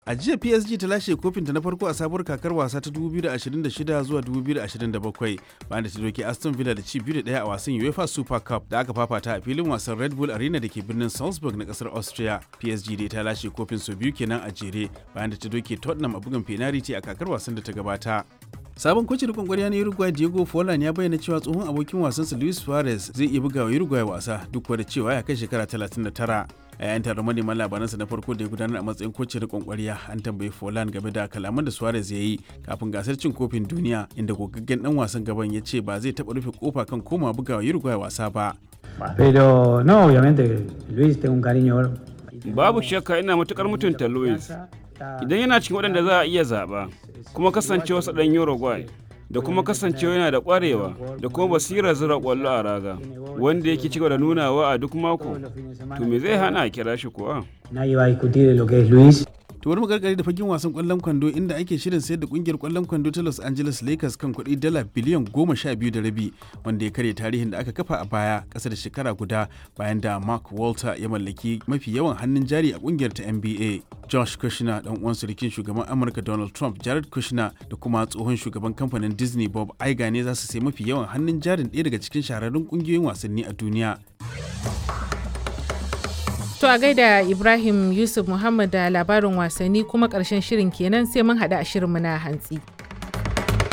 A jiya PSG ta lashe kofinta na farko a sabuwar kakar wasa ta 2026 zuwa 2027 bayan da ta doke Aston Villa da ci biyu da ɗaya a wasan UEFA Super Cup da aka fafata a filin wasan Red Bull Arena da ke birnin Salzburg na kasar Austria. PSG dai ta lashe kofin sau biyu kenan a jere bayan da ta doke Tottenham a bugun penalty a kakar wasan da ta gabata. Sabon kocin rikon kwarya na Uruguay Diego Forlan ya bayyana cewa tsohon abokin wasansa Luis Suarez zai iya bugawa Uruguay wasa duk da cewa ya kai shekara 39. a yayin taron manema labaransa na farko da ya gudanar a matsayin kocin rikon kwarya an tambayi Forlan game da kalaman da Suarez ya yi kafin gasar cin kofin duniya inda gogaggen dan wasan gaban ya ce ba zai taɓa rufe kofa kan koma bugawa Uruguay wasa ba. Pero no, obviamente Luis tengo un cariño Babu shakka ina matukar mutunta Luis. Idan yana cikin waɗanda za a iya zaɓa, kuma kasancewa sa ɗan Uruguay, da kuma kasancewa yana da ƙwarewa da kuma basirar zira ƙwallo a raga, wanda yake cigaba da nunawa a duk mako, to me zai hana a kira shi kuwa? Nadie va a discutir lo que es Luis. To wani magargari da fagen wasan kwallon kwando inda ake shirin sayar da kungiyar kwallon kwando ta Los Angeles Lakers kan kuɗi dala biliyan goma sha biyu da rabi wanda ya karya tarihin da aka kafa a baya ƙasa da shekara guda bayan da Mark Walter ya mallaki mafi yawan hannun jari a kungiyar ta NBA. Josh Kushner dan uwan surukin shugaban Amurka Donald Trump Jared Kushner da kuma tsohon shugaban kamfanin Disney Bob Iger ne za su sai mafi yawan hannun jarin ɗaya daga cikin shahararrun kungiyoyin wasanni a duniya. To a gaida Ibrahim Yusuf Muhammad da labarin wasanni kuma ƙarshen shirin kenan sai mun haɗu a shirinmu na hantsi.